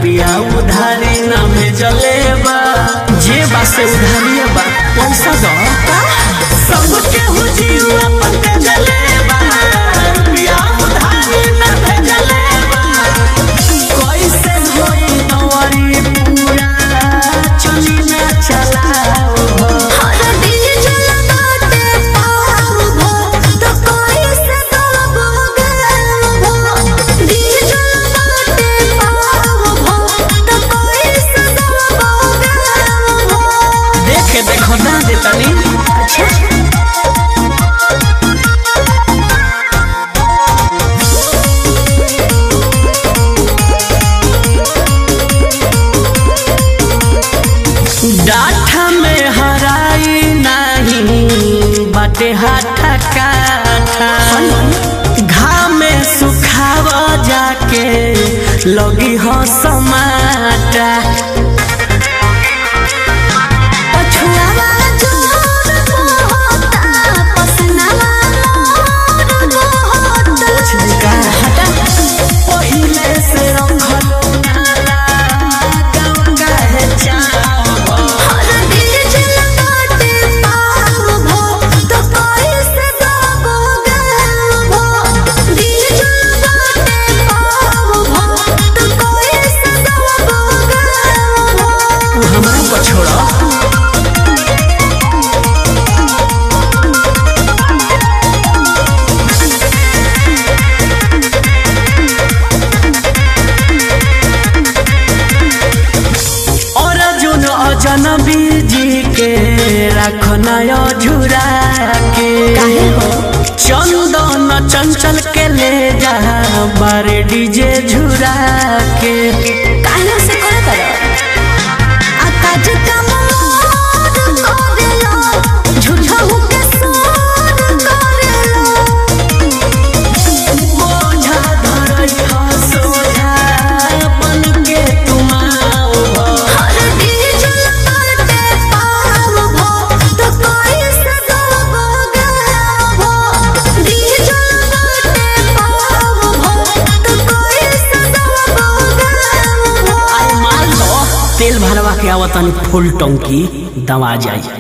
रुपया उधारी न भेजले बा जे बा से उधारी बा पैसा दो सबके हुजियो अपन भेजले बा रुपया उधारी न भेजले बा कैसे होई नवरी पूरा चली ना चलाओ हर दिन जलगाते पाव भो तो कोई से तलब गल भो दिन जलगाते पाव भो तो कोई से तलब गल भो देखे देखो ना देतनी अच्छा डाठा में हराई नहीं बाटे हाथा काठा घाम में सुखाव जाके लगी हो समाटा पछुआवा जोर होता पसनावा मोर होता हटा पहिले से रंगलो नाला गाँव काहे चाहो हर दिन जलगाते पाव भो तो कोई से तलब गल भो दिन जलगाते पाव भो तो कोई से तलब गल भो तू हमरा पछोड़ा और जुन अजनबी जी के रखना झुरा के चंदन चंचल के ले जा बारे डीजे झुरा के काहे से करे करो आकाज कम मोर करेलो झूठा होके सोर करेलो बोझा धरई ह सोझा बन के तुम आओ हर दिन जलगाते पाव भो तो कोई से तलब गल भो दिन जलगाते पाव भो तो कोई से तलब गल भो मान लो तेल भरवा के आवतन फुल टंकी दवा जाई